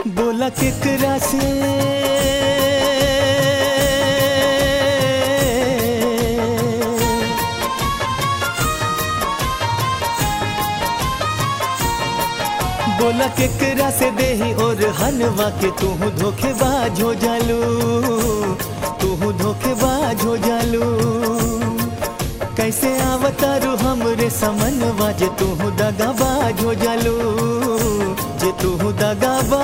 बोला केकरा से बोला केकरा से देही और हनवा के तू धोखेबाज हो जालू तू धोखेबाज हो जालू कैसे आवतारू हमरे समनवा जे तू दगाबाज हो जालू जे तू दगाबाज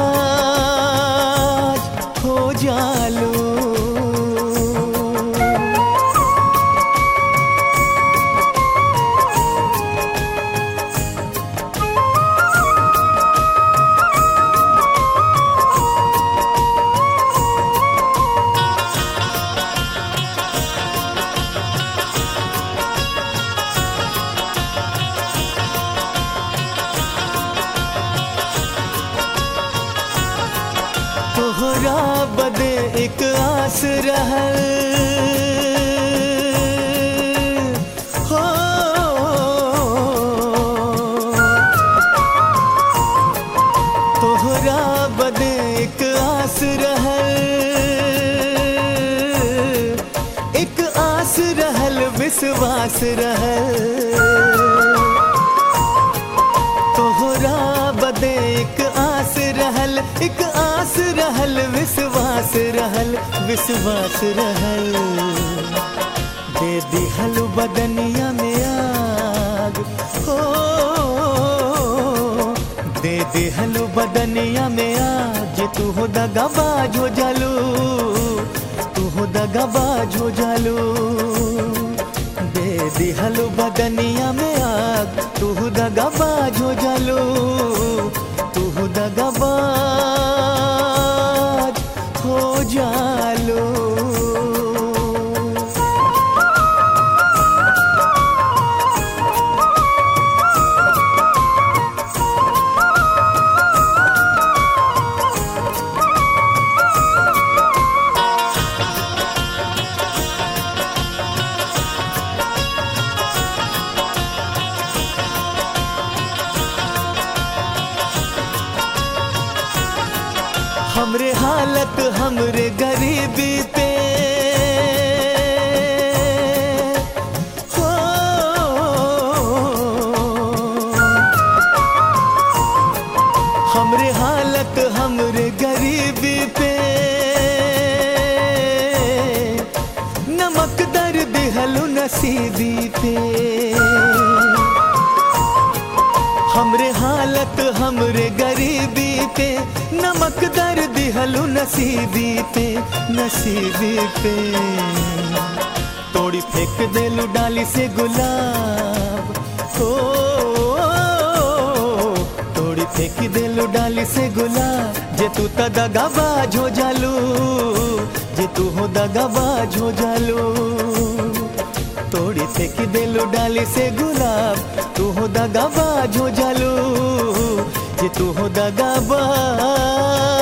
हो जालू तोहरा बदे एक आस रहल हो तोहरा बदे एक आस रहल एक आस रहल विश्वास रहल तोहरा बदे एक आस रहल एक आस रहल विश्वास रहल विश्वास रहल दे दिहल बदनिया में आग हो दे दिहल बदनिया में आग जे तू हो दगाबाज हो जालू तू हो दगाबाज हो जालू दे दिहल बदनिया में आग तू दगाबाज हो जालू तू दगाबाज हो जालू हमरे हालत हमरे गरीबी पे हो हमरे हालत हमरे गरीबी पे नमक दर दिहलु नसीबी पे हमरे हालत हमरे गरीबी पे नमक दर दिहलु नसीबी पे नसीबी पे तोड़ी फेंक देलु डाली से गुलाब हो तोड़ी फेंक देलु डाली से गुलाब जे तू त दगाबाज हो जालू जे तू हो दगाबाज हो जालू तोड़ी फेंक देलू डाली से गुलाब तू हो दगाबाज हो जालू जे तू हो दगाबाज